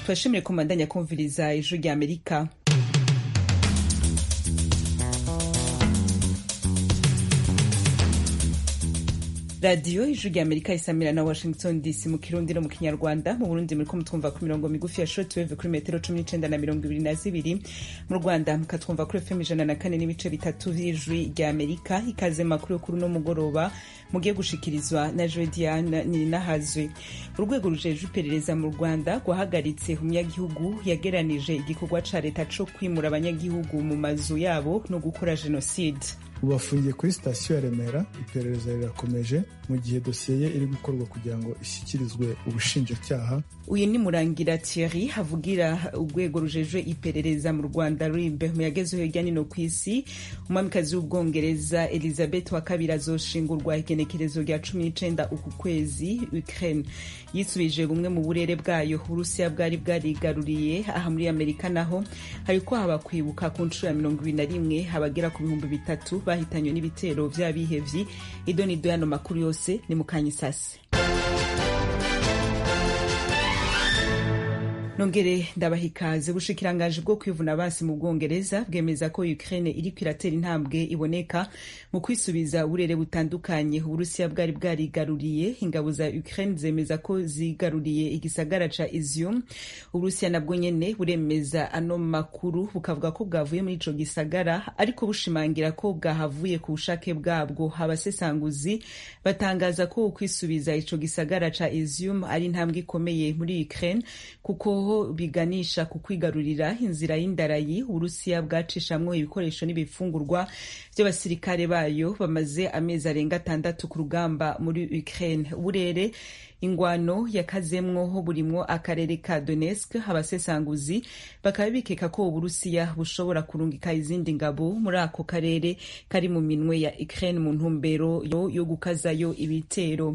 turashimire ko mubandanya kumviriza ijwi rya amerika radiyo ijwi rya amerika isamira na washington dc mu kirundi no mu kinyarwanda mu burundi muriko mutwumva ku mirongo migufi ya shortwave kuri metero cumi n'icenda na mirongo ibiri na zibiri mu rwanda mukatwumva kuri fm ijana na kane n'ibice bitatu vy'ijwi rya amerika ikaze makuru yo kuri uno mugoroba mugiye gushikirizwa na joe diane nininahazwe urwego rujejwe iperereza mu rwanda rwahagaritse umunyagihugu yageranije igikorwa ca leta co kwimura abanyagihugu mu mazu yabo no gukora jenoside ubu bafungiye kuri sitasiyo ya remera iperereza rirakomeje mu gihe dosiye ye iri gukorwa kugira ngo ishyikirizwe ubushinjacyaha uyu ni murangira thierry havugira urwego rujejwe iperereza mu rwanda rib mu yagezeho hirya nino ku isi umwamikazi w'ubwongereza elizabeth wa kabiri azoshingurwa igenekerezo rya cumi n'icenda uku kwezi ukraine yisubije bumwe mu burere bwayo uburusiya bwari bwarigaruriye aha muri amerika naho hariko haba kwibuka ku nshuro ya mirongo ibiri na rimwe habagera ku bihumbi bitatu bahitanywe n'ibitero vy'abihevyi idonido yano makuru yose ni mukanyisase nongere ndabaha ikaze ubushikiranganji bwo kwivuna basi mu bwongereza bwemeza ko ukraine iriko iratera intambwe iboneka mu kwisubiza uburere butandukanye uburusiya bwari bwarigaruriye ingabo za ukraine zemeza ko zigaruriye igisagara ca izium uburusiya nabwo nyene buremeza ano makuru bukavuga ko bwavuye muri ico gisagara ariko bushimangira ko bwahavuye ku bushake bwabwo abasesanguzi batangaza ko ukwisubiza ico gisagara ca izium ari intambwe ikomeye muri ukraine kuko biganisha ku kwigarurira inzira y'indarayi uburusiya bwacishamwo ibikoresho n'ibifungurwa vy'abasirikare bayo bamaze amezi arenga atandatu ku rugamba muri ukraine uburere ingwano yakazemwo burimwo akarere ka donetsk abasesanguzi bakaba bikeka ko uburusiya bushobora kurungika izindi ngabo muri ako karere kari mu minwe ya ukraine mu ntumbero yo gukazayo ibitero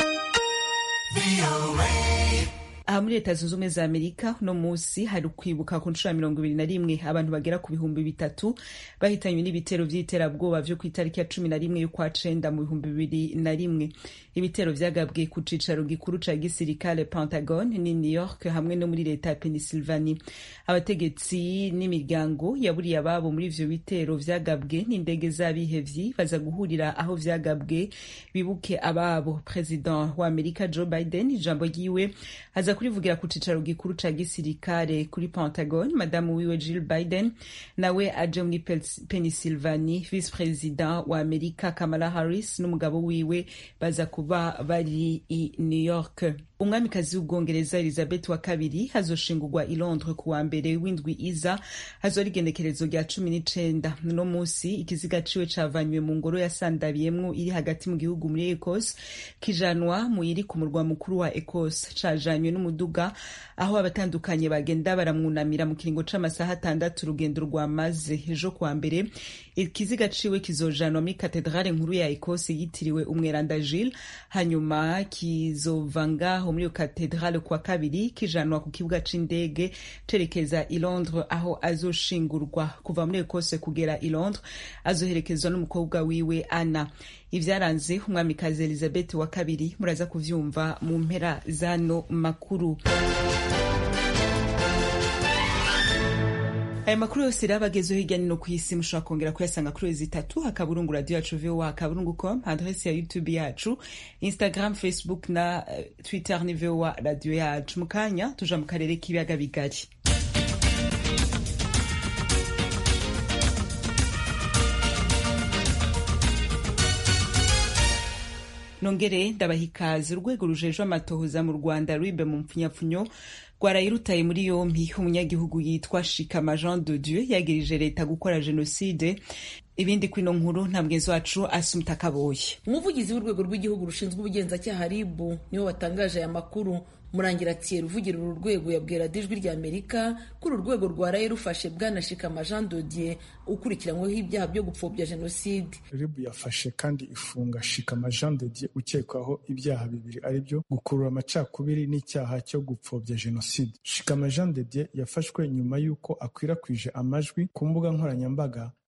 aha muri leta zunze ubumwe za amerika uno munsi hari ukwibuka ku nshuro ya mirongo ibiri na rimwe abantu bagera ku bihumbi bitatu bahitanywe n'ibitero vy'iterabwoba vyo ku itariki ya cumi na rimwe y'ukwa cenda mu bihumbi bibiri na rimwe ibitero vyagabwe ku cicaro gikuru ca gisirikare pentagon ni new york hamwe no muri leta ya pennsylvania abategetsi n'imiryango yaburiye ababo muri ivyo bitero vyagabwe n'indege z'abihevyi baza guhurira aho vyagabwe bibuke ababo president wa amerika joe biden ijambo ryiwe aza kurivugira ku cicaro gikuru ca gisirikare kuri pentagon madamu wiwe jill biden nawe aje muri pennsylvania vice president wa amerika kamala harris n'umugabo wiwe baza kuba bari i new york umwamikazi w'ubwongereza elizabeth wa kabiri hazoshingurwa i londres ku wa mbere w'indwi iza hazora igenekerezo rya cumi n'icenda uno munsi ikiziga ciwe cavanywe mu ngoro yasandabiyemwo iri hagati mu gihugu muri ecos kijanwa mu iri ku murwa mukuru wa ecos cajanywe n'umuduga aho abatandukanye bagenda baramwunamira mu kiringo c'amasaha atandatu urugendo rwamaze ejo kuwa mbere ikiziga ciwe kizojanwa muri katedrale nkuru ya ecos yitiriwe umweranda gilles hanyuma kizova ngaho muri iyo katedrale kuwa kabiri kijanwa ku kibuga c'indege cerekeza i londres aho azoshingurwa kuva muri ekose kugera i londres azoherekezwa n'umukobwa wiwe ana ivyaranze umwamikazi elizabeth wa kabiri muraza kuvyumva mu mpera zano makuru aya makuru yose rero abagezeho hirya no ku isi mushobora kongera kuyasanga kuri wezi itatu akaburungu radio yacu voa akaburungu com adrese ya youtube yacu instagram facebook na uh, twitter ni voa radio yacu mu kanya tuja mu karere k'ibiyaga bigari nongere ndabaha ikaze urwego rujejwe amatohoza mu rwanda rwibe mu mpfunyapfunyo rwarayirutaye muri yompi umunyagihugu yitwa shikama jean de dieu yagirije leta gukora jenoside ibindi kwino nkuru nta mugenzi wacu asumta kaboye umuvugizi w'urwego rw'igihugu rushinzwe ubugenzacyaha ribu niwe watangaje aya makuru murangira atiye ruvugira uru rwego yabwira ijwi rya amerika ko uru rwego rwaraye rufashe bwana shikama jean dodier ukurikiranyweho ibyaha byo gupfobya jenoside ribu yafashe kandi ifunga shikama jean dodier ukekwaho ibyaha bibiri ari byo gukurura amacakubiri n'icyaha cyo gupfobya jenoside shikama jean dodier yafashwe nyuma y'uko akwirakwije amajwi ku mbuga nkoranyambaga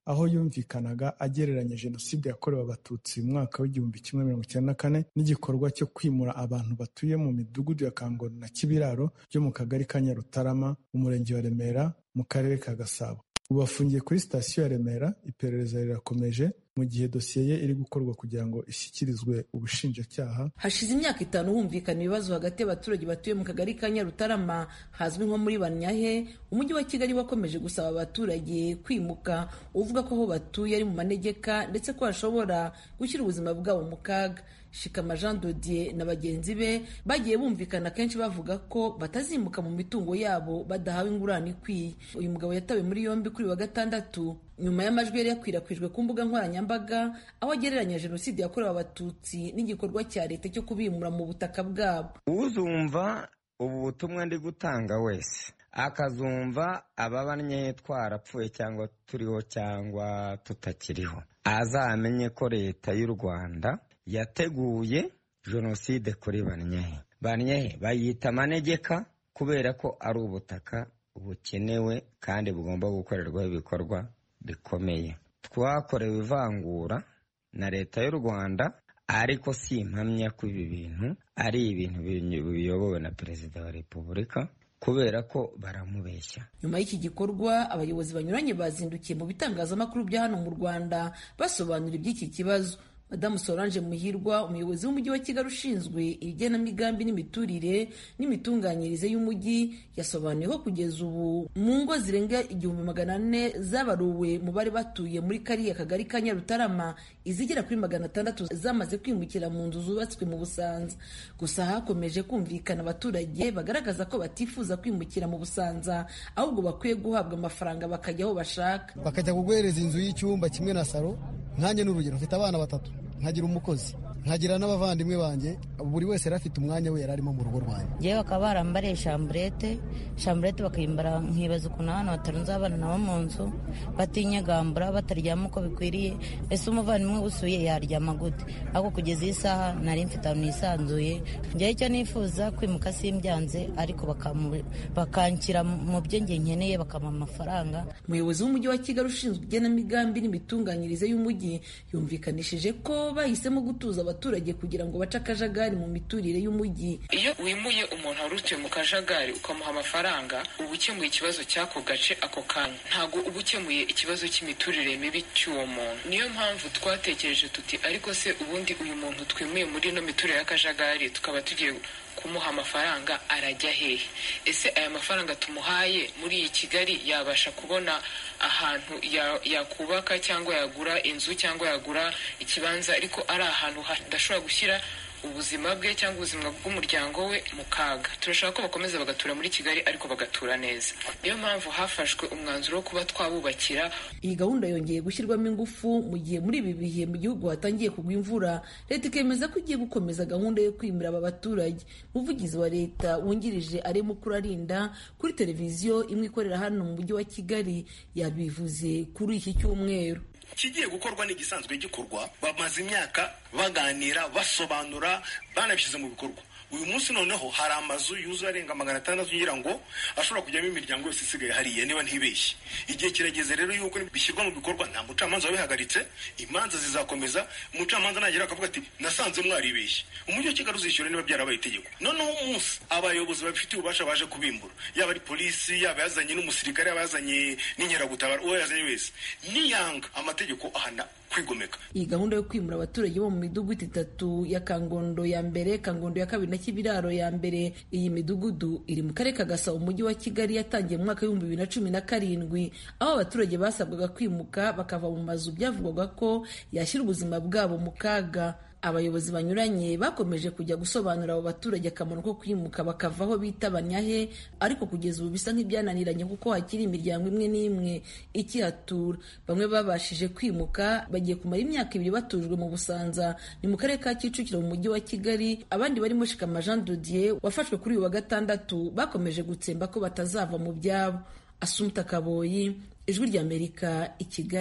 aho yumvikanaga agereranya jenoside yakorewe abatutsi mu mwaka w'igihumbi kimwe mirongo icyenda na kane n'igikorwa cyo kwimura abantu batuye mu midugudu ya kangondo na kibiraro byo mu kagari ka nyarutarama umurenge wa remera mu karere ka gasabo ubu afungiye kuri sitasiyo ya remera iperereza rirakomeje mu gihe dosiye ye iri gukorwa kugira ngo ishyikirizwe ubushinjacyaha hashize imyaka itanu humvikana ibibazo hagati y'abaturage batuye mu kagari ka nyarutarama hazwi nko muri banyahe umujyi wa kigali wakomeje gusaba abaturage kwimuka uvuga ko aho batuye ari mu manegeka ndetse ko hashobora gushyira ubuzima bwabo mu kaga shikama jean dodier na bagenzi be bagiye bumvikana kenshi bavuga ko batazimuka mu mitungo yabo badahawe ingurane ikwiye uyu mugabo yatawe muri yombi kuri wa gatandatu nyuma y'amajwi yari yakwirakwijwe ku mbuga nkoranyambaga aho agereranya jenoside yakorewe abatutsi n'igikorwa cya leta cyo kubimura mu butaka bwabo uzumva ubu butumwa ndi gutanga wese akazumva ababanye twarapfuye cyangwa turiho cyangwa tutakiriho azamenye ko leta y'u rwanda yateguye jenoside kuri banyehe banyehe bayita amanegeka kubera ko ari ubutaka bukenewe kandi bugomba gukorerwaho ibikorwa bikomeye twakorewe ivangura na leta y'u rwanda ariko si impamya ko ibi bintu ari ibintu biyobowe na perezida wa repubulika kubera ko baramubeshya nyuma y'iki gikorwa abayobozi banyuranye bazindukiye mu bitangazamakuru bya hano mu rwanda basobanura iby'iki kibazo madamu solange muhirwa umuyobozi w'umujyi wa kigali ushinzwe igenamigambi n'imiturire n'imitunganyirize y'umujyi yasobanuye ko kugeza ubu mu ngo zirenga igihumbi magana ane zabaruwe mu bari batuye muri kariya kagari ka nyarutarama izigera kuri magana atandatu zamaze kwimukira mu nzu zubatswe mu busanza gusa hakomeje kumvikana abaturage bagaragaza ko batifuza kwimukira mu busanza ahubwo bakwiye guhabwa amafaranga bakajya aho bashaka bakajya kuguhereza inzu y'icyumba kimwe na saro nkanjye n'urugero mfite abana batatu nkagira umukozi nkagira n'abavandimwe banjye buri wese yari afite umwanya we yari arimo mu rugo rwanjye ngewe bakaba barambariye shamburete shamburete bakayimbara nkibaza ukuntu abana batarunze abana nabo mu nzu batinyagambura bataryama uko bikwiriye ese umuvandimwe usuye yaryama gute ariko kugeza iyi saha nari mfite ahantu nisanzuye ngewe icyo nifuza kwimuka simbyanze ariko bakanshyira mu byo nge nkeneye bakampa amafaranga umuyobozi w'umujyi wa kigali ushinzwe igenamigambi n'imitunganyirize y'umujyi yumvikanishije ko bahisemo gutuza abaturage kugira ngo bace akajagari mu miturire y'umujyi iyo wimuye umuntu wari utuye mu kajagari ukamuha amafaranga uba ukemuye ikibazo cy'ako gace ako kanya ntabwo uba ukemuye ikibazo cy'imiturire mibi cy'uwo muntu niyo mpamvu twatekereje tuti ariko se ubundi uyu muntu twimuye muri ino miturire y'akajagari tukaba tugiye kumuha amafaranga arajya hehe ese aya mafaranga tumuhaye muri iyi kigali yabasha kubona ahantu yakubaka cyangwa yagura inzu cyangwa yagura ikibanza ariko ari ahantu hadashobora gushyira ubuzima bwe cyangwa ubuzima bw'umuryango we mu kaga turashaka ko bakomeza bagatura muri kigali ariko bagatura neza niyo mpamvu hafashwe umwanzuro wo kuba twabubakira iyi gahunda yongeye gushyirwamo ingufu mu gihe muri ibi bihe mu gihugu hatangiye kugwa imvura leta ikemeza ko igiye gukomeza gahunda yo kwimura aba baturage umuvugizi wa leta wungirije arimo kurarinda kuri televiziyo imwe ikorera hano mu mujyi wa kigali yabivuze kuri iki cyumweru ikigiye gukorwa ni igisanzwe gikorwa bamaze imyaka baganira basobanura banabishyize mu bikorwa uyu munsi noneho hari amazu yuzuye arenga magana atandatu ngira ngo ashobora kujyamo imiryango yose isigaye hariya niba ntibeshye igihe kirageze rero yuko bishyirwa mu bikorwa nta mucamanza wabihagaritse imanza zizakomeza umucamanza nagera akavuga ati nasanze mwaribeshye umujyi wa kigali uzishyura niba byarabaye itegeko noneho umunsi abayobozi babifitiye ububasha baje kubimbura yaba ari polisi yaba yazanye n'umusirikare yaba yazanye n'inkeragutabara uwo yazanye wese niyanga amategeko ahana kwigomeka iyi gahunda yo kwimura abaturage bo mu midugudu itatu ya kangondo ya mbere kangondo ya kabiri na kibiraro ya mbere iyi midugudu iri mu karere ka gasabo umujyi wa kigali yatangiye mu mwaka w'ibihumbi bibiri na cumi na karindwi aho abaturage basabwaga kwimuka bakava mu mazu byavugwaga ko yashyira ubuzima bwabo mu kaga abayobozi banyuranye bakomeje kujya gusobanurira abo baturage akamaro ko kwimuka bakava aho bita banyahe ariko kugeza ubu bisa nk'ibyananiranye kuko hakiri imiryango imwe n'imwe ikihatura bamwe babashije kwimuka bagiye kumara imyaka ibiri batujwe mu busanza ni mu karere ka kicukiro mu mujyi wa kigali abandi barimo shikama jean dodier wafashwe kuri uyu wa gatandatu bakomeje gutsemba ko batazava mu byabo asumta kaboyi ijwi ry'amerika i kigali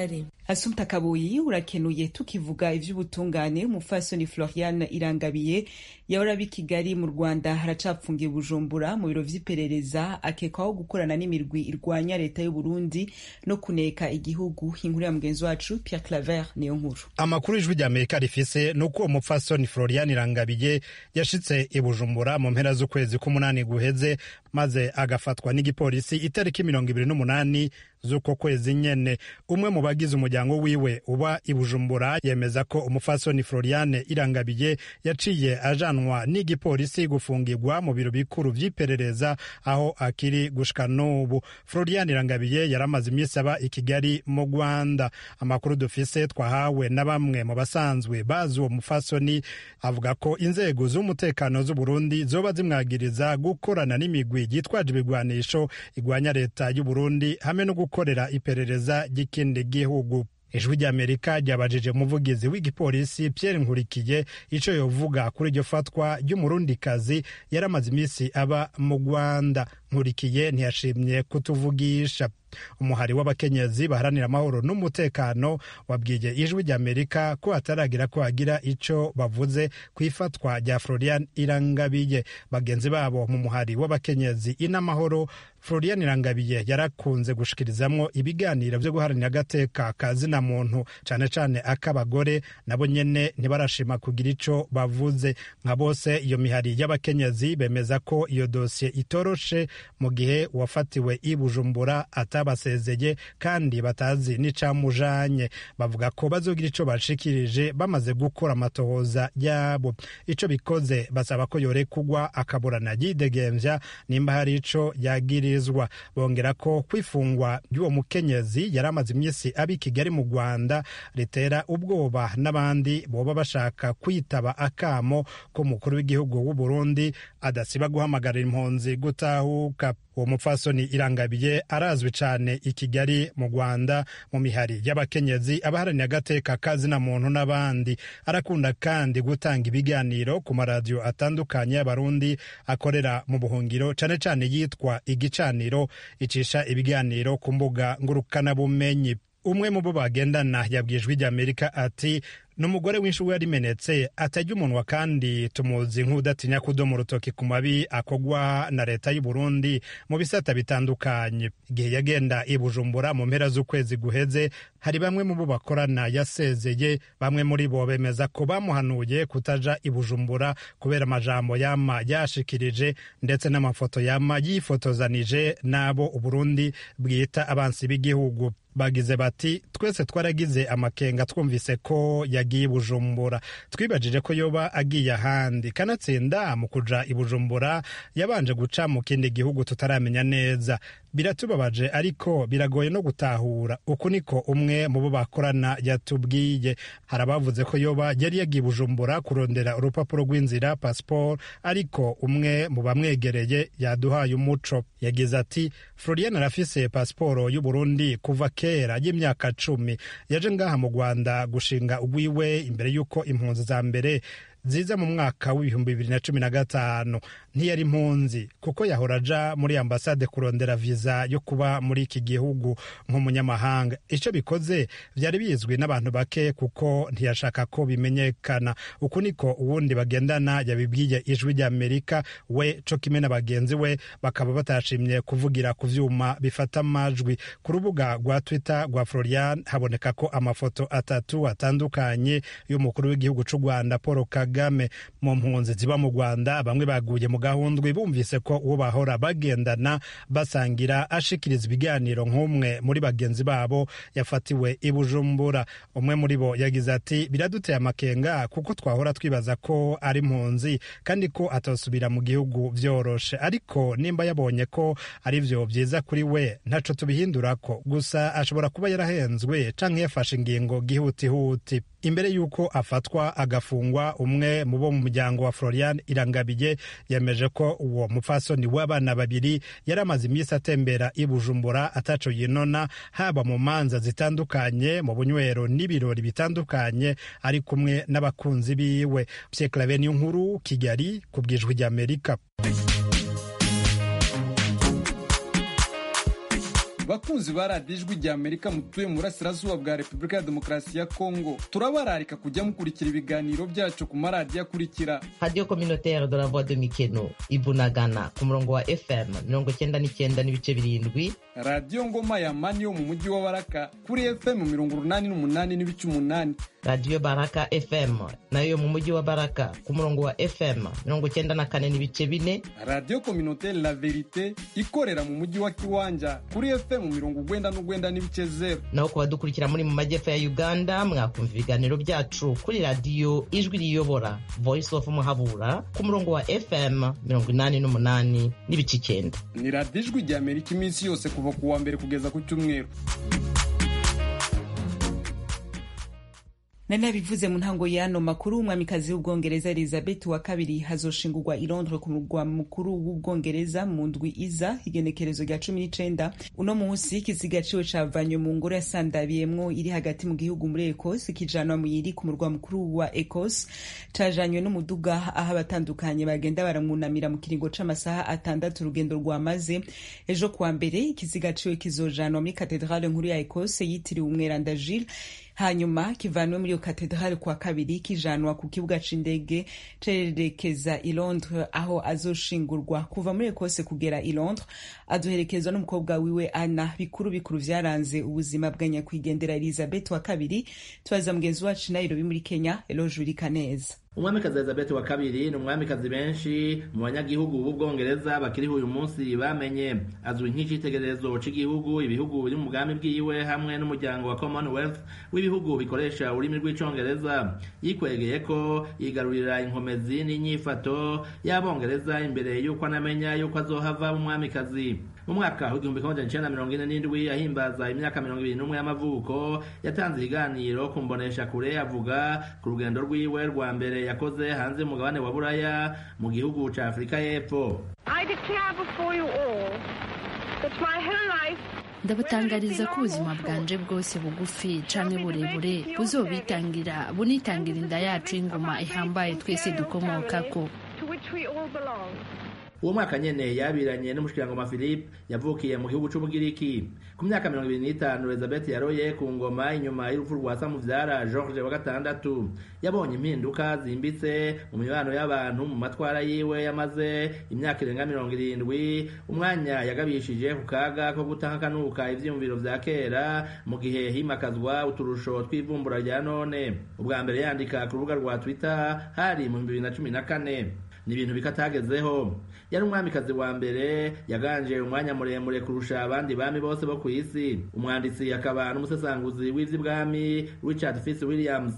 asumta kabuyi urakenuye tukivuga ivy'ubutungane umufasoni florian irangabiye yahora abi kigali mu rwanda haracapfungiye bujumbura mu biro vy'iperereza akekwaho gukorana n'imirwi irwanya leta y'uburundi no kuneka igihugu inkuru ya mugenzi wacu pierre claver niyo nkuru amakuru ijwi ry'amerika rifise ni uko umupfasoni florian irangabiye yashitse i bujumbura mu mpera z'ukwezi k'umunani guheze maze agafatwa n'igipolisi itariki mirongo ibiri n'umunani z'uko kwezi nyene umwe mu bagize umuryango wiwe uba i bujumbura yemeza ko umufasoni floriane irangabiye yaciye ajanwa n'igipolisi gufungirwa mu biro bikuru vy'iperereza aho akiri gushika n'ubu floriane irangabiye yari amaze iminsi aba i kigali mu rwanda amakuru dufise twahawe na bamwe mu basanzwe bazi uwo mufasoni avuga ko inzego z'umutekano z'uburundi zoba zimwagiriza gukorana n'imigwi yitwaje ibigwanisho igwanya leta y'uburundi hamwe no gukorera iperereza ry'ikindi gihugu ijwi ry'amerika ryabajije umuvugizi w'igipolisi pierre nkurikiye ico yovuga kuri iryo fatwa ry'umurundikazi yari amaze iminsi aba mu rwanda nkurikiye ntiyashimye kutuvugisha umuhari w'abakenyezi baharanira amahoro n'umutekano wabwiye ijwi ry'amerika ko hataragira ko hagira ico bavuze ku ifatwa rya florian irangabiye bagenzi babo mu muhari w'abakenyezi inamahoro florian irangabiye yarakunze gushikirizamwo ibiganiro vyo guharanira agateka ka zina muntu cane cane ak'abagore nabo nyene ntibarashima kugira ico bavuze nka bose iyo mihari y'abakenyezi bemeza ko iyo dosiye itoroshe mu gihe uwafatiwe i bujumbura atabasezeye kandi batazi n'icamujanye bavuga ko bazogira ico bashikirije bamaze gukora amatohoza yabo ico bikoze basaba ko yorekugwa akaburana yidegemvya nimba hari ico yagirizwa bongera ko kwifungwa ry'uwo mukenyezi yari amaze imisi abi kigali mu rwanda ritera ubwoba n'abandi boba bashaka kwitaba akamo k'umukuru w'igihugu w'uburundi adasiba guhamagarira impunzi gutahuka uwo mupfasoni irangabiye arazwi cyane i kigali mu rwanda mu mihari y'abakenyezi abaharaniye agateka kazina muntu n'abandi arakunda kandi gutanga ibiganiro ku maradiyo atandukanye y'abarundi akorera mu buhungiro cyane cyane yitwa igicaniro icisha ibiganiro ku mbuga ngurukanabumenyi umwe mu bo bagendana yabwiye ijwi ry'amerika ati ni umugore w'inshuwe yarimenetse atajya umunwa kandi tumuzi nk'udatinya kudoma urutoki ku mabi akogwa na leta y'u Burundi mu bisata bitandukanye igihe yagenda i Bujumbura mu mpera z'ukwezi guheze hari bamwe mu bo bakorana yasezeye bamwe muri bo bemeza ko bamuhanuye kutaja i Bujumbura kubera amajambo yama yashikirije ndetse n'amafoto yama yifotozanije n'abo Uburundi bwita abansi b'igihugu bagize bati twese twaragize amakenga twumvise ko yagiye i bujumbura twibajije ko yoba agiye ahandi kanatsinda mu kuja i bujumbura yabanje guca mu kindi gihugu tutaramenya neza biratubabaje ariko biragoye no gutahura uku niko umwe mu bo bakorana yatubwiye hari abavuze ko yoba yari yagiye bujumbura kurondera urupapuro rw'inzira pasiporo ariko umwe mu bamwegereye yaduhaye umuco yagize ati florian arafise pasiporo y'uburundi kuva kera y'imyaka cumi yaje ngaha mu rwanda gushinga ugwiwe imbere y'uko impunzi za mbere ziza mu mwaka w'ibihumbi bibiri na cumi na gatanu ntiyari impunzi kuko yahora aja muri ambasade kurondera viza yo kuba muri iki gihugu nk'umunyamahanga icyo bikoze byari bizwi n'abantu bake kuko ntiyashaka ko bimenyekana uku niko uwundi bagendana yabibwiye ijwi ry'amerika we co kimwe na bagenzi we bakaba batashimye kuvugira ku vyuma bifata amajwi ku rubuga rwa twitter rwa florian haboneka ko amafoto atatu atandukanye y'umukuru w'igihugu c'u rwanda paul kagame mu mpunzi ziba mu rwanda bamwe baguye mu gahundwe bumvise ko uwo bahora bagendana basangira ashikiriza ibiganiro nk'umwe muri bagenzi babo yafatiwe i bujumbura umwe muri bo yagize ati biraduteye amakenga kuko twahora twibaza ko ari impunzi kandi ko atosubira mu gihugu vyoroshe ariko nimba yabonye ko ari vyo vyiza kuri we ntaco tubihindurako gusa ashobora kuba yarahenzwe canke yafashe ingingo gihutihuti imbere y'uko afatwa agafungwa umwe mu bo mu muryango wa florian irangabiye yemeje ko uwo mupfasoni w'abana babiri yari amaze iminsi atembera i bujumbura ataco yinona haba mu manza zitandukanye mu bunywero n'ibirori bitandukanye ari kumwe n'abakunzi biwe pyeklave niyo nkuru kigali ku bwijwi ry'amerika bakunzi ba radiyo ijwi rya amerika mutuye mu burasirazuba bwa repubulika ya demokarasi ya kongo turabararika kujya mukurikira ibiganiro byacu ku maradiyo akurikira radiyo kominotere de la voix de mikeno ibunagana ku murongo wa fm mirongo cyenda n'icyenda n'ibice birindwi radiyo ngoma ya mani yo mu mujyi wa baraka kuri fm mirongo urunani n'umunani n'ibice umunani radiyo baraka fm nayo yo mu mujyi wa baraka ku murongo wa fm mirongo cyenda na kane n'ibice bine radiyo kominotere la verite ikorera mu mujyi wa kiwanja kuri fm mirongo ugwenda n'ugwenda n'ibice zeru naho ku badukurikira muri mu majyepfo ya uganda mwakumva ibiganiro byacu kuri radiyo ijwi riyobora voice of muhabura ku murongo wa fm mirongo inani n'umunani n'ibice icyenda ni radiyo ijwi rya amerika iminsi yose kuva ku wa mbere kugeza ku cyumweru nari nabivuze mu ntango y'ano makuru umwamikazi w'ubwongereza elizabeth wa kabiri hazoshingurwa i londres ku murwa mukuru w'ubwongereza mu ndwi iza igenekerezo rya cumi n'icenda uno munsi ikiziga ciwe cavanywe mu ngoro yasandabiyemwo iri hagati mu gihugu muri ecos kijanwa muyiri ku murwa mukuru wa ecos cajanywe n'umuduga aho abatandukanye bagenda baramwunamira mu kiringo c'amasaha atandatu urugendo rwamaze ejo kuwa mbere ikiziga ciwe kizojanwa muri katedrale nkuru ya ecos yitiriwe umweranda gilles hanyuma kivanwe muri iyo katedrale kwa kabiri kijanwa ku kibuga c'indege cerekeza i londres aho azoshingurwa kuva muri ekose kugera i londres aduherekezwa n'umukobwa wiwe ana bikuru bikuru vyaranze ubuzima bwa nyakwigendera elizabeth wa kabiri tubaza mugenzi wacu nairobi muri kenya eloge wirikaneza umwamikazi elizabeth wa kabiri ni umwamikazi benshi mu banyagihugu b'ubwongereza bakiriho uyu munsi bamenye azwi nk'icitegererezo c'igihugu ibihugu biri mu mugambi bwiwe hamwe n'umuryango wa commonwealth w'ibihugu bikoresha ururimi rw'icongereza yikwegeye ko yigarurira inkomezi n'inyifato y'abongereza imbere y'uko anamenya y'uko azohava umwamikazi mu mwaka w'igihumbi kimwe magana icenda mirongo ine n'indwi ahimbaza imyaka mirongo ibiri n'umwe y'amavuko yatanze ikiganiro ku mbonesha kure avuga ku rugendo rwiwe rwa mbere yakoze hanze y'umugabane wa buraya mu gihugu ca afurika y'epfo ndabatangariza ko ubuzima bwanje bwose bugufi canke burebure buzobitangira bunitangira inda yacu y'ingoma ihambaye twese dukomokako uwo mwaka nyene yabiranye n'umushikirangoma philippe yavukiye mu gihugu c'ubugiriki ku myaka mirongo ibiri n'itanu elizabeth yaroye ku ngoma inyuma y'urupfu rwa samuvyara george wa gatandatu yabonye impinduka zimbitse mu mibano y'abantu mu matwara yiwe yamaze imyaka irenga mirongo irindwi umwanya yagabishije ku kaga ko gutahakanuka ivyiyumviro vya kera mu gihe himakazwa uturusho tw'ivumbura rya none ubwa mbere yandika ku rubuga rwa twitter hari mu bibiri na cumi na kane ni ibintu bikatagezeho yari umwamikazi wa mbere yaganje umwanya muremure kurusha abandi bami bose bo ku isi umwanditsi akaba n'umusesanguzi w'ivy'ibwami richard fitz williams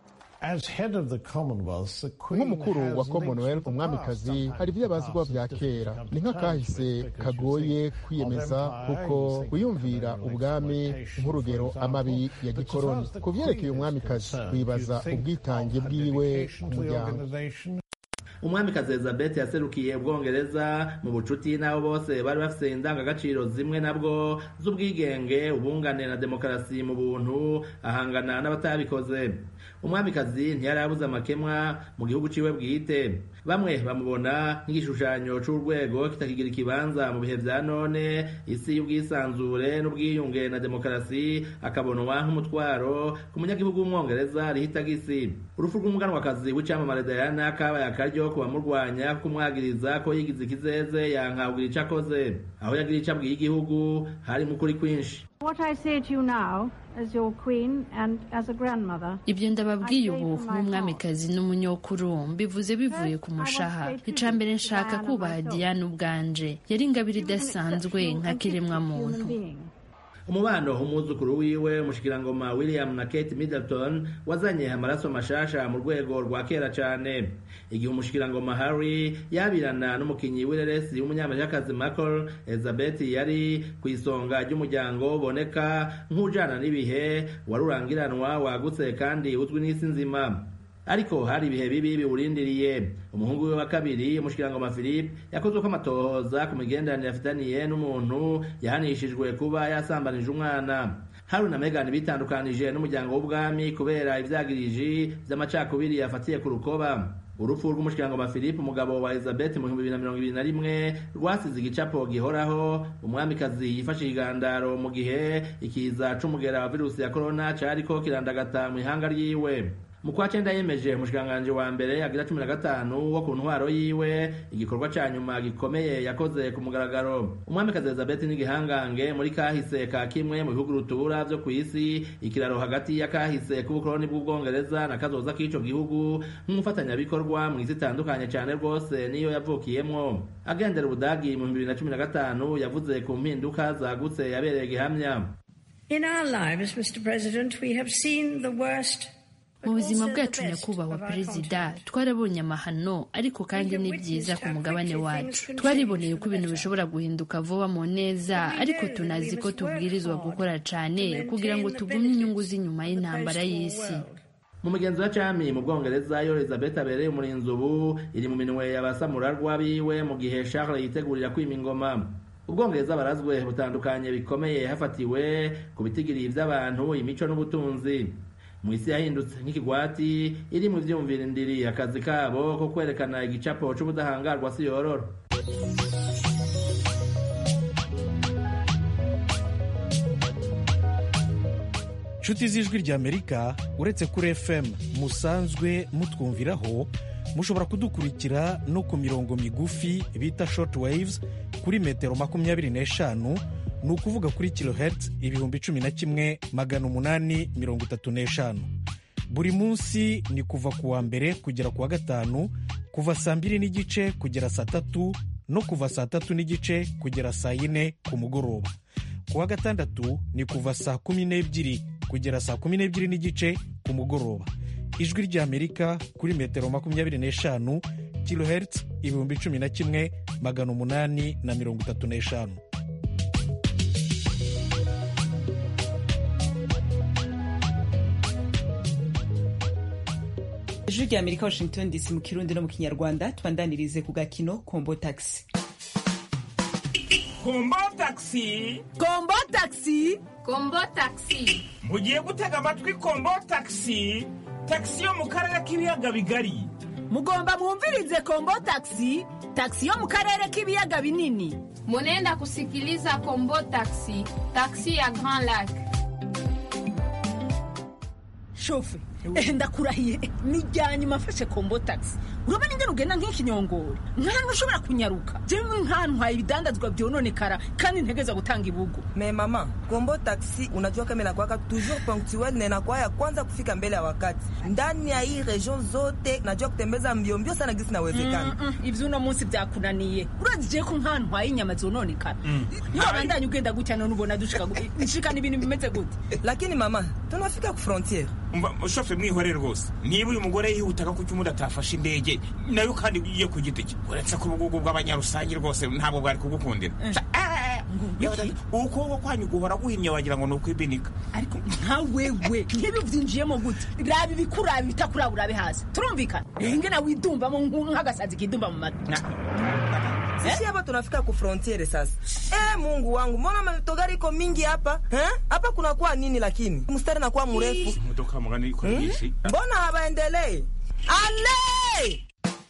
nk'umukuru wa commonwealth umwamikazi hari ibyo abazwa bya kera ni nk'akahise kagoye kwiyemeza kuko wiyumvira ubwami nk'urugero amabi ya gikoroni ku vyerekeye umwamikazi wibaza ubwitange bwiwe ku muryango umwamikazi elizabeth yaserukiye ubwongereza mu bucuti n'abo bose bari bafite indangagaciro zimwe nabwo z'ubwigenge ubungane na demokarasi mu buntu ahangana n'abatabikoze umwamikazi ntiyari abuze amakemwa mu gihugu ciwe bwite bamwe bamubona nk'igishushanyo c'urwego kitakigira ikibanza mu bihe vya none isi y'ubwisanzure n'ubwiyunge na demokarasi akabonwa nk'umutwaro ku munyagihugu w'umwongereza rihitagisi urupfu rw'umuganwakazi w'icamamare diana kabaye akaryo ku bamurwanya kumwagiriza ko yigize ikizeze yankabwira ico akoze aho yagira ico abwiye igihugu hari mu kuri kwinshi ibyo ndababwiye ubu nk'umwamikazi n'umunyokuru mbivuze bivuye ku mushaha ica mbere nshaka kubaha diane ubwanje yari ingabire idasanzwe nka kiremwa muntu umubano umwuzukuru wiwe umushikirangoma william na kate middleton wazanye amaraso mashasha mu rwego rwa kera cane igihe umushikirangoma harry yabirana n'umukinyi w'ireresi w'umunyamerikakazi michael elizabeth yari ku isonga ry'umuryango uboneka nk'ujana n'ibihe wari urangiranwa wagutse kandi uzwi n'isi nzima ariko hari ibihe bibi biwurindiriye umuhungu we wa kabiri umushikirangoma philippe yakozwe ko amatohoza ku migenderanire afitaniye n'umuntu yahanishijwe kuba yasambanije umwana haruna na megani bitandukanije n'umuryango w'ubwami kubera ivyagiriji vy'amacakubiri yafatiye ku rukoba urupfu rw'umushikiranganji philippe umugabo wa elizabeth mu bihumbi bibiri na mirongo ibiri na rimwe rwasize igicapo gihoraho umwamikazi yifashe igandaro mu gihe ikiza c'umugera wa virusi ya korona cariko kirandagata mu ihanga ryiwe mu kwa cenda yemeje umushikiranganji wa mbere agira cumi na gatanu wo ku ntwaro yiwe igikorwa ca nyuma gikomeye yakoze ku mugaragaro umwamikazi elizabeth n'igihangange muri kahise ka kimwe mu bihugu rutura vyo kw'isi ikiraro hagati ya kahise k'ubukoloni bw'ubwongereza na kazoza k'ico gihugu nk'umufatanyabikorwa mw'isi itandukanye cane rwose niyo yavukiyemwo agendera ubudagi mu bibiri na cumi na gatanu yavuze ku mpinduka zagutse yabereye gihamya In our lives, Mr. President, we have seen the worst mu buzima bwacu nyakubahwa perezida twarabonye amahano ariko kandi ni byiza ku mugabane wacu twariboneye ko ibintu bishobora guhinduka vuba mu neza ariko tunazi ko tubwirizwa gukora cyane kugira ngo tugumye inyungu z'inyuma y'intambara y'isi mu mugenzi wa cami mu bwongereza yo elizabeth abereye umurinzi ubu iri mu minwe y'abasamurarwa biwe mu gihe charles yitegurira kwima ingoma ubwongereza barazwe butandukanye bikomeye hafatiwe ku bitigiri by'abantu imico n'ubutunzi mu isi yahindutse nk'ikigwati iri mu vyumvira indiri akazi kabo ko kwerekana igicapo c'ubudahangarwa si yororo nshuti z'ijwi ry'amerika uretse kuri fm musanzwe mutwumviraho mushobora kudukurikira no ku mirongo migufi bita short waves kuri metero makumyabiri n'eshanu ni ukuvuga kuri kilohertz ibihumbi cumi na kimwe magana umunani mirongo itatu n'eshanu buri munsi ni kuva ku wa mbere kugera ku wa gatanu kuva saa mbiri n'igice kugera saa tatu no kuva saa tatu n'igice kugera saa yine ku mugoroba ku wa gatandatu ni kuva saa kumi n'ebyiri kugera saa kumi n'ebyiri n'igice ku mugoroba ijwi ry'amerika kuri metero makumyabiri n'eshanu kilohertz ibihumbi cumi na kimwe magana umunani na mirongo itatu n'eshanu ijwi rya amerika washington dc mu kirundi no mu kinyarwanda tubandanirize ku gakino kombo taxi kombo taxi kombo taxi kombo taxi mugiye gutega amatwi kombo taxi taxi yo mu karere k'ibiyaga bigari mugomba mwumvirize kombo taxi taxi yo mu karere k'ibiyaga binini munenda kusikiliza kombo taxi taxi ya grand lac shofe ndakurahiye ni rya nyuma mfashe kombo taxi urabona ingene ugenda nk'ikinyongore nkahantu ushobora kunyaruka jewe nk'ahantu haye ibidandazwa vyononekara kandi ntegeza gutanga ibugu me mama kombo taxi unajua kama inakuwaka toujours punctuel na inakuwa ya kwanza kufika mbele ya wakati ndani ya hii region zote najua kutembeza mbio mbio sana gisi nawezekana mm -mm, ivyo uno munsi vyakunaniye urazi je ko nk'ahantu haye inyama zononekara mm. niwabandanya ugenda gutya none ubona dushika nshikana ibintu bimeze gute lakini mama tunafika ku frontiere shofe mwihore rwose niba uyu mugore yihutaga kuki umundi atafashe indege nayo kandi iyo ku giti cye uretse ko ubugugu bw'abanyarusange rwose ntabwo bwari kugukundira ukuboko kwanyu guhora guhimye wagira ngo ni ukwibinika ariko nka wewe nk'ibi byinjiyemo gute raba ibikuraba ibitakuraba urabe hasi turumvikana ingena widumbamo nk'agasazi kidumba mu mata sisi hapa tunafika ku frontiere sasa. Eh, Mungu wangu, mbona matogari iko mingi hapa eh? Hapa kunakuwa nini lakini mstari nakuwa mrefu modoka mugani iko nyinshi hmm? Mbona habaendelee? Ale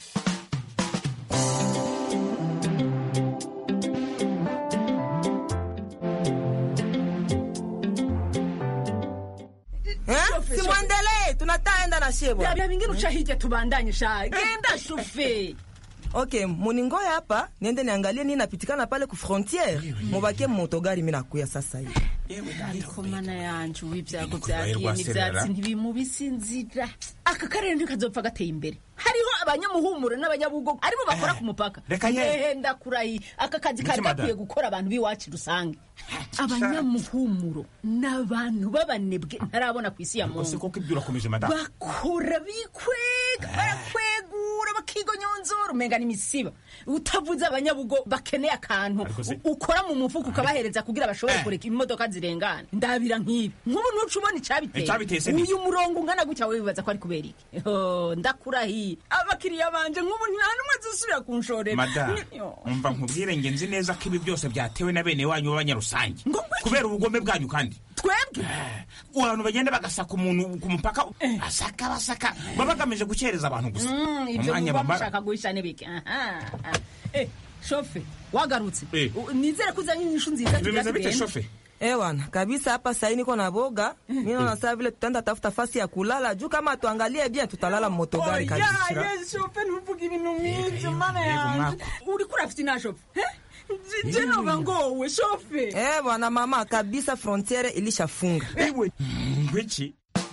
simwendelee tunataenda na shebo bya bingine uca hirya tubandanye sha genda shufe okay muningoya hapa niende niangalie nini napitikana pale ku frontiere mubakie motogari mi nakuya sasa hivi ariko mana yanje ubu ibyago byagiye n'ibyatsi ntibimubise inzira aka karere ntikazopfa gateye imbere hariho abanyamuhumuro n'abanyabugogo aribo bakora ku mupaka ehe ndakurahiye aka kazi kari gakwiye gukora abantu b'iwacu rusange abanyamuhumuro ni abantu b'abanebwe ntarabona ku isi ya muntu bakora bikwega barakwegura bakigonyonzora umenga n'imisiba utavuze abanyabugo bakeneye akantu ukora mu mufuka ukabahereza kugira bashobore kureka imodoka zirengana ndabira nk'ibi nk'ubu ntuca ubona icyabiteye uyu murongo ungana gutya we bibaza ko ari kubera iki ndakurahiye abakiriya banje nk'ubu nta n'umwe zisubira kunshorera madamu umva nkubwire nge nzi neza ko ibi byose byatewe na bene wanyu b'abanyarusange kubera ubugome bwanyu kandi twebwe abantu bagenda bagasaka umuntu ku mupaka basaka basaka baba bagamije gukereza abantu gusa Mm, ibyo umwanya muba bamara mushaka guhisha n'ibiki Aha, aha. Eh, shofe wagarutse Eh. U- nizere ko uzanye inyishu nziza tugira tugende. Ewana kabisa hapa sahii niko na boga mi naona saa vile tutaenda tafuta fasi ya kulala juu kama tuangalie bien tutalala motogari Oya, kabisa ye, shofe ntuvuge ibintu nk'ibyo mana yego, yanjye uriko urafite ina shofe Eh? Je- je noba ngowe shofe Eh bwana mama kabisa frontiere ilishafunga ngwiki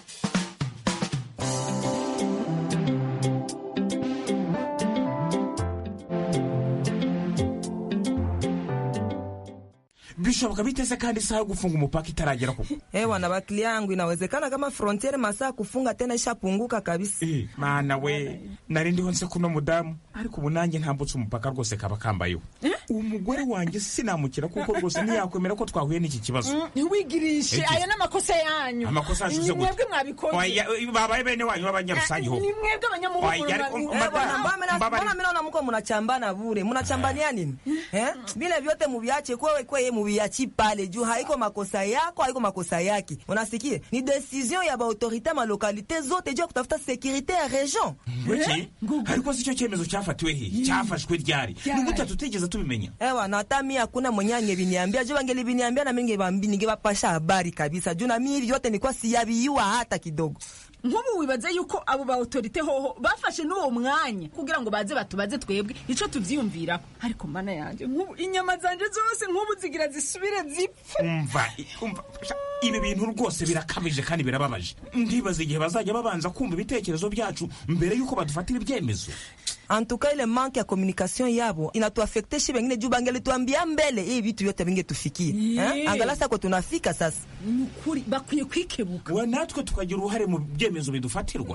bishoboka biteze kandi isaha yo gufunga umupaka itaragera kuko Eh bwana bakili yangu inawezekana kama frontiere masaa ya kufunga tena ishapunguka kabisa mana we nari ndiho nse kuno mudamu ariko ubu nanjye ntambutse umupaka rwose kaba kambayeho umugore wanjye sinamukira kuko rwose ntiyakwemera ko twahuye n'iki kibazo Mm, ntiwigirishe Eki. aya n'amakosa yanyu Amakosa yacu ni se gute? mwebwe mwabikoze Oya, babaye bene wanyu b'abanyarusange ho ni mwebwe abanyamuhungu Oya, ariko mwa- Eh, bwana, mbona mina- mbona mi naona muko munachambana bure munachambania nini eh? vile vyote muviache kwewe kweye muviachi pale juu haiko makosa yako haiko makosa yake unasikie ni decision ya baautorite malokalite zote juu ya kutafuta sekurite ya region ngwiki ariko si cyo cyemezo cyafatiwe hehe cyafashwe ryari ni gute tutigeze tubimenya ewa na hata mi hakuna mwenye angeliniambia juu angeliviniambia na mi ningebambi- ningebapasha habari kabisa juu na mi hivi vyote nilikuwa siyaviyua hata kidogo nk'ubu wibaza yuko abo ba autorite hoho bafashe n'uwo mwanya kugira ngo baze batubaze twebwe ico tuvyiyumviraho ariko mana yanje nk'ubu inyama zanje zose nk'ubu zigira zisubire zipfe umva i- umva sha, ibi bintu rwose birakabije kandi birababaje ndibaza igihe bazajya babanza kumva ibitekerezo byacu mbere y'uko badufatira ibyemezo antuka ile manke ya communication yabo inatuafekte shi bengine juu bangelituambia mbele hii vitu vyote vingetufikie Yeah. eh? angalau sako tunafika sasa ni ukuri bakwiye kwikebuka we natwe tukagira uruhare mu byemezo bidufatirwa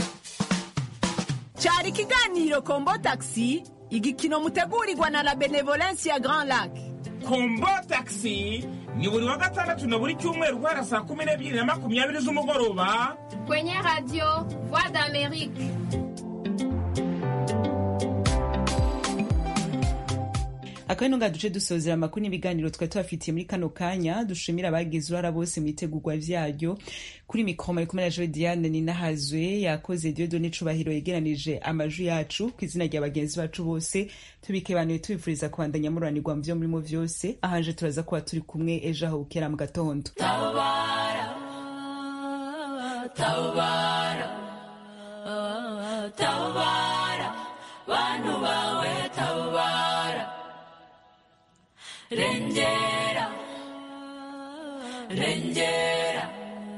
cyari ikiganiro kombo taxi igikino mutegurirwa na la benevolence ya grand lac kombo taxi ni buri wa gatandatu na buri cyumweru guhera saa kumi n'ebyiri na makumyabiri z'umugoroba Kwenye radio Voix d'Amérique. akabino nga duce dusozera amakuru n'ibiganiro twari tubafitiye muri kano kanya dushimira abagize uruhara bose mu itegurwa vyaryo kuri mikoro mari kumwe na joe diane ninahazwe yakoze diodone cubahiro yegeranije amajwi yacu ku izina rya bagenzi bacu bose tubikebanuye tubifuriza kubandanya mururanirwa mu vyo murimo vyose ahanje turaza kuba turi kumwe ejo aho bukera mu gatondo tabara tabara tabara bantu bawe tabara rengera rengera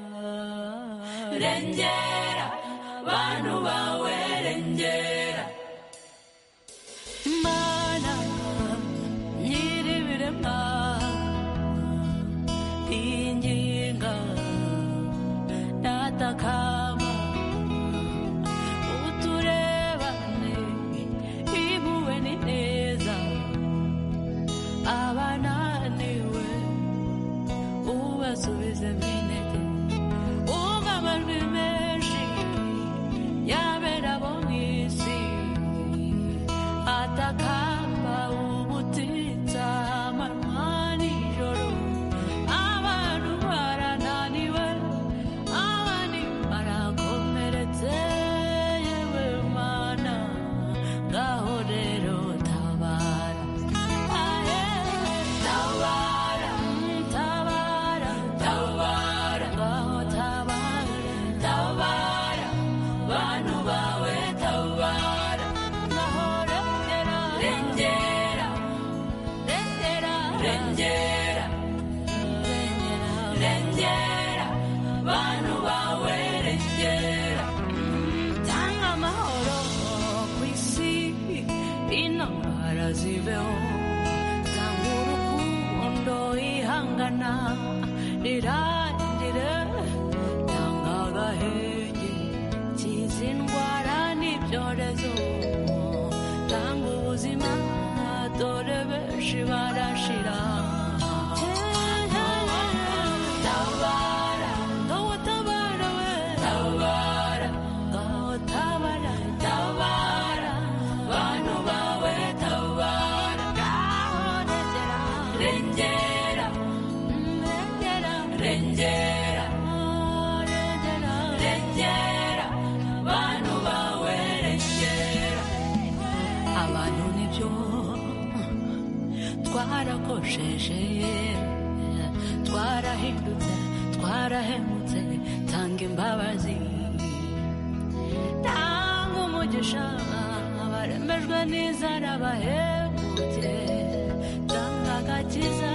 rengera bantu bawe rengera mana nyiribirema inginga natakama uturebane ibuwe ni neza abananiwe ubasubize minete umva amajwi menshi yabera bo mu isi atakamba ubutitsa amanywa nijoro abantu barananiwe abandi barakomeretse yewe mana ngaho rero tabara aye tabara tabara tabara ngaho tabara tabara bantu bawe tabara ngaho rengera rengera rengera rengera rengera bantu bawe rengera tanga amahoro ku isi intambara zibeho tanga urukundo ihangana rirangire tanga agahenge kiza indwara n'ibyorezo tanga ubuzima dore benshi barashira tabara ngaho tabara we tabara ngaho tabara tabara bantu bawe tabara ngaho rengera rengera rengera twarakosheje twarahindutse twarahemutse tanga imbabazi tanga umugisha abaremejwe n'inzara bahemutse tanga agakiza